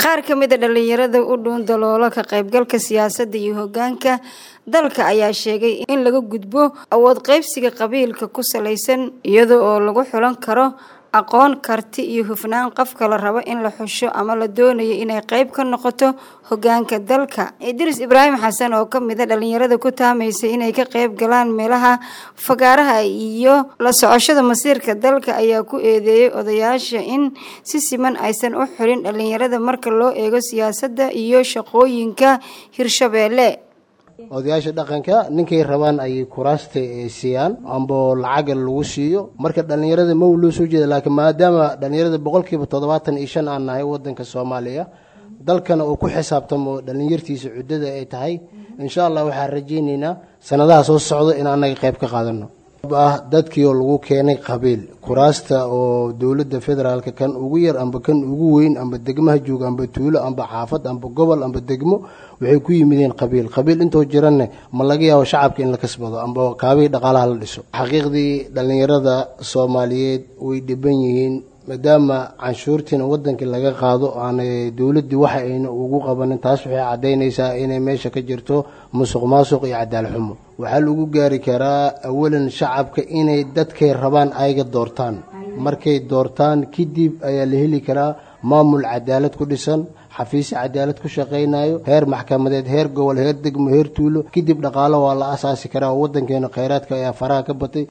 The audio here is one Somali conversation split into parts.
qaar ka mid a dhalinyarada u dhuun daloola ka qaybgalka siyaasadda iyo hoggaanka dalka ayaa sheegay in laga gudbo awood qaybsiga qabiilka ku salaysan iyada oo lagu xulan karo aqoon karti iyo hufnaan qofka la rabo in la xusho ama la doonayo inay qayb ka noqoto hoggaanka dalka idriis ibraahim xasan oo ka mid a dhalinyarada ku taamaysa inay ka qayb galaan meelaha fagaaraha iyo la socoshada masiirka dalka ayaa ku eedeeyey odayaasha in si siman aysan u xulin dhalinyarada marka loo eego siyaasadda iyo shaqooyinka hirshabeelle odayaasha dhaqanka ninkay rabaan ayay kuraasta siiyaan amba lacaga lagu siiyo marka dhallinyarada ma loo soo jeeda laakiin maadaama dhallinyarada boqolkiiba toddobaatan iyo shan aan nahay wadanka soomaaliya dalkana uu ku xisaabtamo dhallinyartiisa cuddada ay tahay insha allah waxaan rajaynaynaa sanadaha soo socdo in annaga qayb ka qaadano ah dadkii oo lagu keenay qabiil kuraasta oo dowladda federaalka kan ugu yar amba kan ugu weyn amba degmaha jooga amba tuulo amba xaafad amba gobol amba degmo waxay ku yimideen qabiil qabiil intoo jiranne ma laga yaabo shacabka in la kasbado amba kaabihii dhaqaalaha la dhiso xaqiiqdii dhallinyarada soomaaliyeed way dhiban yihiin maadaama canshuurtiina wadankii laga qaado aanay dowladdii waxa ayna ugu qabanin taas waxay caddaynaysaa inay meesha ka jirto musuq maasuq iyo cadaal xumo waxaa lagu gaari karaa awalan shacabka inay dadkay rabaan ayga doortaan markay doortaan kadib ayaa la heli karaa maamul cadaalad ku dhisan xafiisya cadaalad ku shaqaynayo heer maxkamadeed heer gobol heer degmo heer tuulo kadib dhaqaalo waa la asaasi karaa oo wadankeena khayraadka ayaa faraha ka batay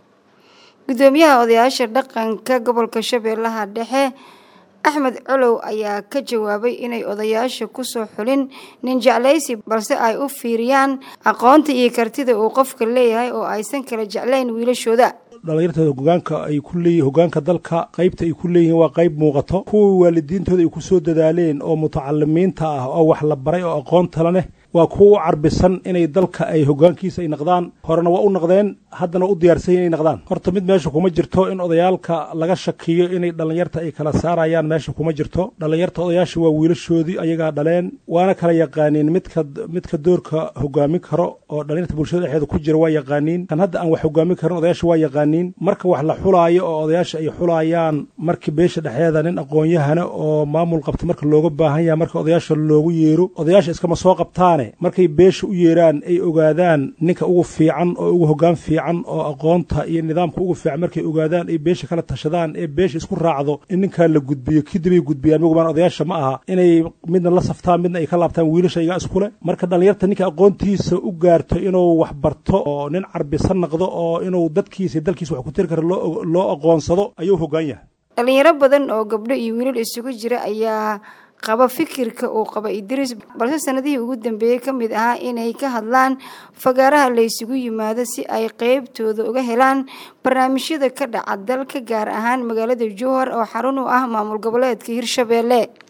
gudoomiyaha odayaasha dhaqanka gobolka shabeellaha dhexe axmed colow ayaa ka jawaabay inay odayaasha kusoo xulin nin jeclaysi balse ay u fiiriyaan aqoonta iyo kartida uu qofka leeyahay oo aysan kala jeclayn wiilashooda dhalinyartooda hogaanka ay ku leeyihin hogaanka dalka qaybta ay ku leeyihiin waa qayb muuqato kuwa waalidiintooda ay ku soo dadaaleen oo mutacalimiinta ah oo wax la baray oo aqoontala leh waa kuwa u carbisan inay dalka ay hogaankiisa ay naqdaan horena waa u naqdeen haddana u diyaarsan inay naqdaan horta mid meesha kuma jirto in odayaalka laga shakiyo inay dhallinyarta ay kala saarayaan meesha kuma jirto dhallinyarta odayaasha waa wiilashoodii ayagaa dhaleen waana kala yaqaaniin midka midka doorka hogaamin karo oo dhallinyarta bulshada dhexeeda ku jira waa yaqaaniin kan hadda aan wax hogaamin karin odayaasha waa yaqaaniin marka wax la xulaayo oo odayaasha ay xulayaan markii beesha dhexeeda nin aqoon-yahana oo maamul qabta marka looga baahan yahay marka odayaasha loogu yeero odayaasha iskama soo qabtaane markay beesha u yeeraan ay ogaadaan ninka ugu fiican oo ugu hoggaan fiican oo aqoonta iyo nidaamka ugu fiican markay ogaadaan ay beesha kala tashadaan ee beesha isku raacdo in ninkaa la gudbiyo kadibay gudbiyaan mugubaan odayaasha ma aha inay midna la saftaan midna ay ka laabtaan wiilasha iga iskule marka dhallinyarta ninka aqoontiisa u gaarto inuu wax barto oo nin carbisan naqdo oo inuu dadkiisa dalkiisa wax ku tiri karo loo aqoonsado ayuu hoggaan yahay dhalinyaro badan oo gabdho iyo wiilal isugu jira ayaa qaba fikirka uu qaba idriis balse sanadihii ugu dambeeyey ka mid ahaa inay ka hadlaan fagaaraha la ysugu yimaado si ay qeybtooda uga helaan barnaamijyada ka dhaca dalka gaar ahaan magaalada jowhar oo xarun u ah maamul goboleedka hirshabeelle